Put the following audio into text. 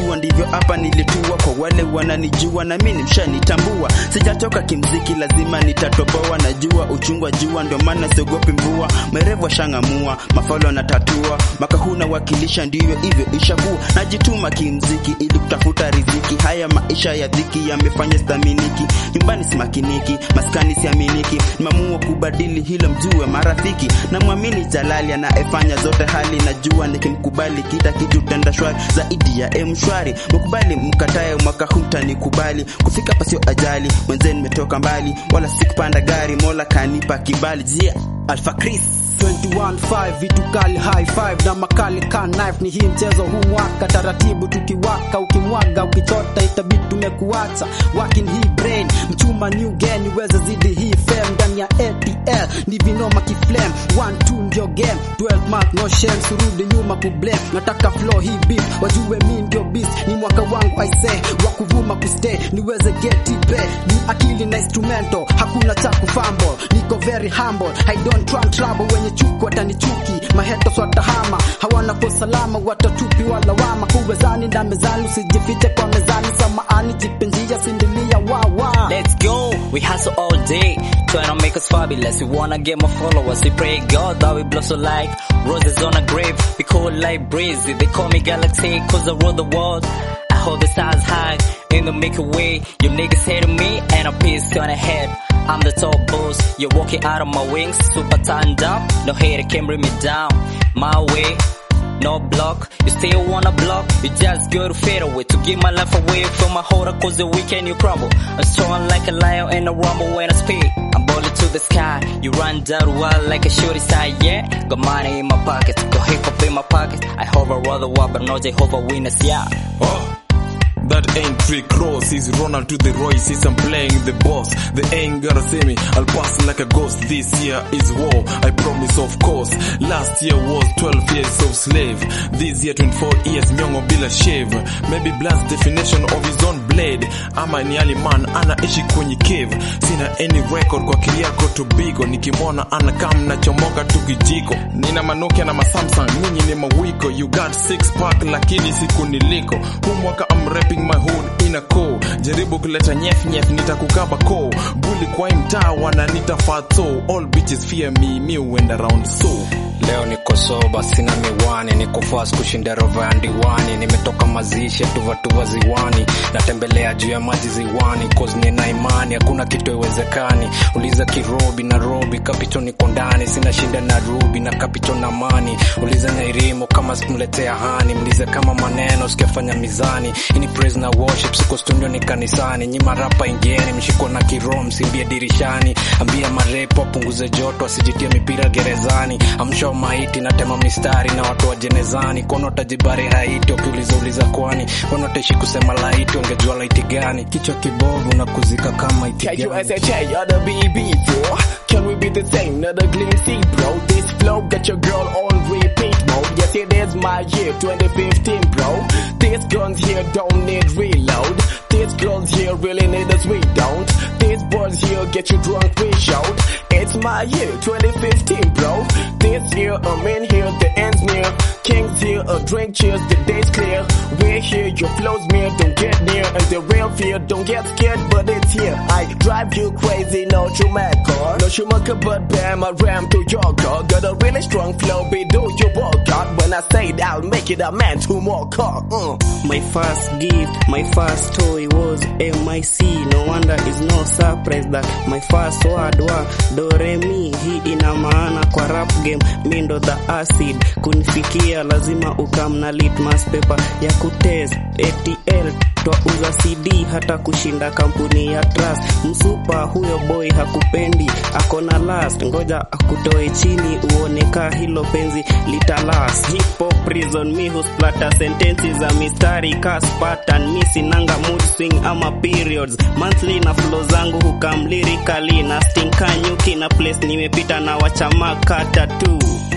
najua ndivyo hapa nilitua kwa wale wananijua na mimi mshanitambua sijatoka kimziki lazima nitatoboa najua uchungwa jua ndio maana siogopi mvua merevu washangamua mafalo na tatua maka huu nawakilisha ndivyo hivyo ishakuwa najituma kimziki ili kutafuta riziki haya maisha ya dhiki yamefanya staminiki nyumbani simakiniki maskani siaminiki nimeamua kubadili hilo mjue marafiki na mwamini jalali anayefanya zote hali najua nikimkubali kita kitu tenda shwari zaidi ya mshwari mkubali mkatae mwaka hutanikubali kufika pasio ajali mwenzeni nimetoka mbali wala sikupanda gari mola kanipa kibali jia alfa chris 21-5 vitu kali high five na makali ka knife ni hii mchezo huu mwaka taratibu tukiwaka ukimwaga ukichota itabidi tumekuacha working hii brain mchuma new game iweze zidi hii fame ndani ya ATL ni vinoma kiflame 1 2 ndio game 12 mark no shame surudi nyuma kublame nataka flow hii beat wajue mi ndio beast ni mwaka wangu I say wa kuvuma kustay niweze get it back ni akili na instrumento hakuna cha kufumble niko very humble I don't try trouble wenye chuki watanichuki mahetos watahama hawana kwa salama watatupi wala wama kuwezani na mezani usijifiche kwa mezani samaani jipenjia sindilia wawa Let's go, we hustle all day, trying to make us fabulous. We wanna get more followers. We pray God that we blossom like roses on a grave. We cool like breeze. They call me galaxy cause I rule the world. I hold the stars high in the Milky Way. You niggas hating me and a piece on ahead. I'm the top boss. You're walking out of my wings, super turned up. No hater can bring me down. My way. No block, you still wanna block You just go to fade away To give my life away from my holder Cause the weekend you crumble I'm strong like a lion in a rumble when I speak I'm balling to the sky You run down wild like a shorty side, yeah Got money in my pocket Got hip hop in my pocket I hover all the while but no Jehovah winners, yeah Oh. That ain't Rick Ross, he's Ronald to the Royce, he's I'm playing the boss. They ain't gonna see me, I'll pass like a ghost. This year is war, I promise of course. Last year was 12 years of slave. This year 24 years, myongo bila shave. Maybe blast definition of his own blade. Ama ni ali man, anaishi kwenye cave. Sina any record kwa kiliako tubigo. Nikimwona anakam na chomoka tu kijiko. Nina manukia na masamsung, nyinyi ni mawiko. You got six pack lakini siku niliko. Huu mwaka I'm rapping my hood in a co jaribu kuleta nyef nyef nitakukaba ko buli kwa hii mtaa wananita fato all bitches fear me me went around so Leo niko soba, sina miwani, niko fast kushinda rova ya ndiwani. Nimetoka mazishi tuvatuva ziwani, natembelea juu ya maji ziwani, cause nina imani hakuna kitu iwezekani. Uliza Kirobi na Robi, kapito niko ndani, sina shinda na Rubi na kapito na mani. Uliza Nairimo kama sikumletea hani, mlize kama maneno sikafanya mizani. Ini praise na worship, siko studio ni kanisani. Nyima rapa ingieni, mshiko na kiroho, msimbie dirishani. Ambia marepo apunguze joto, asijitie mipira gerezani. Amsho maiti natema mistari na watu wa jenezani kono tajibari haiti wakiuliza uliza kwani kono taishi kusema laiti wangejua laiti gani kichwa kibovu na kuzika kama iti Can you gani. SHA or the BB bro? Can we be the same? Not a glinty bro. This flow got your girl on repeat mode. Yes, it is my year 2015 bro. These guns here don't need reload. These girls here really need us, we don't. These boys here get you drunk, we shout. It's my year 2015 bro. This year I'm in here, the end's near. Kings here, a drink cheers, the day's clear. We're here, your flow's near, don't get near. And the real fear, don't get scared, but it's here. I drive you crazy, no Schumacher. No Schumacher, but bam, I ram to your car. Got a really strong flow, be do you walk out. When I say it, I'll make it a man to more car. Uh. My first gift, my first toy was MIC. No wonder it's no surprise that my first word was do re mi. Hii ina maana kwa rap game, mi ndo the acid. Kunifikia lazima ukam na litmus paper ya kutest ATL twauza CD hata kushinda kampuni ya trust. Msupa huyo boy hakupendi, akona last, ngoja akutoe chini uone ka hilo penzi litalas. Hip hop prison mi husplata sentensi za mistari kas pattern, mi sinanga mood swing ama periods. Monthly na flow zangu hukam lyrically na stinka nyuki na place nimepita na wachamaka tatu